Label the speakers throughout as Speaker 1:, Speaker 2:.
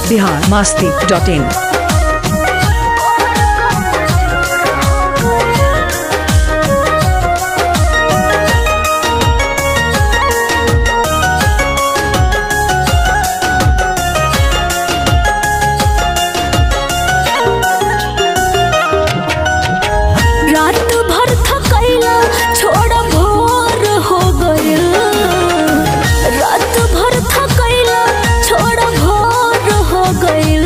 Speaker 1: Bihar Masti dot in
Speaker 2: रात भर थकैला छोड़ भोर हो गइल रात भर थकैला छोड़ भोर हो गइल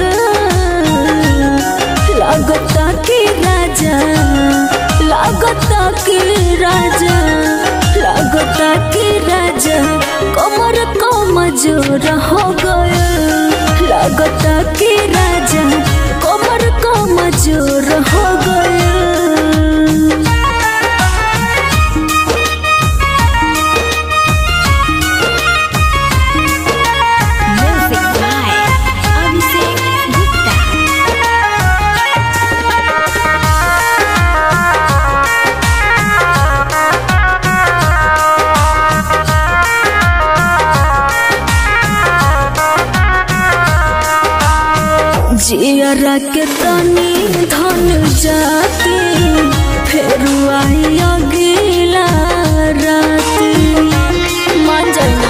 Speaker 2: लागता कि राजा लागता कि राजा लागता कि राजा कमर कमजोर हो गइल लागता कि राजा कमर कमजोर हो गइल
Speaker 3: Music by Abhishek Gupta.
Speaker 2: जियरा के तनी धन जाती फेर आई अगिला राती मान जाइना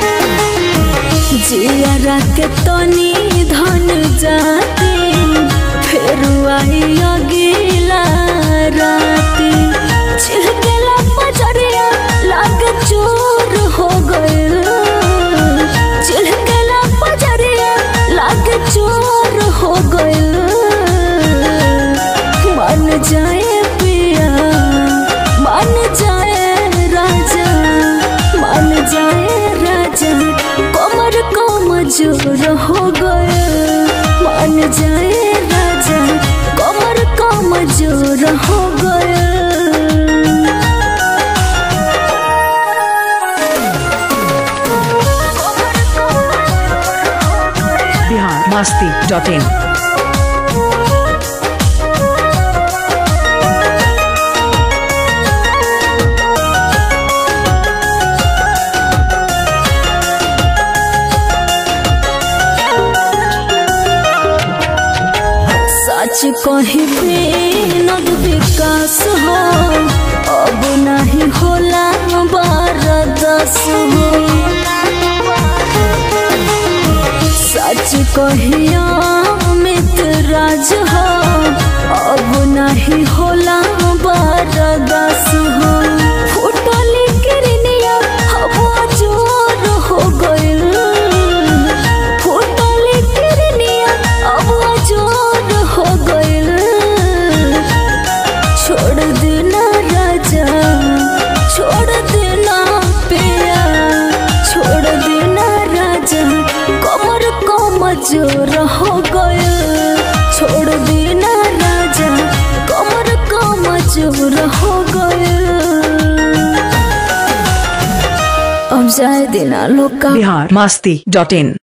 Speaker 2: जियरा के तनी धन जाती फेर आई अगिला राती छिलकेला पजरिया लागे चोर हो गइल छिलकेला पजरिया लागे चोर हो गइल मन जाए पिया मन जाए राजा मन जाए राजा कमर कमजोर हो गए मन जाए राजा कमर कमजोर हो गए
Speaker 1: बिहार मास्ती डॉट इन
Speaker 2: सच कही नद विकास हो अब नहीं होला बारदस हो सच कहिया मित्र राज हो अब नहीं होला बारदस हो फुटली किरनिया हवा जोर हो गइल फुटली किरनिया हवा जोर हो गइल छोड़ देना राजा छोड़ देना पिया छोड़ देना राजा कमर कमजोर हो गए छोड़ देना राजा कमर कमजोर हो गए अब जाए देना लोग का
Speaker 1: बिहार मास्ती डॉट इन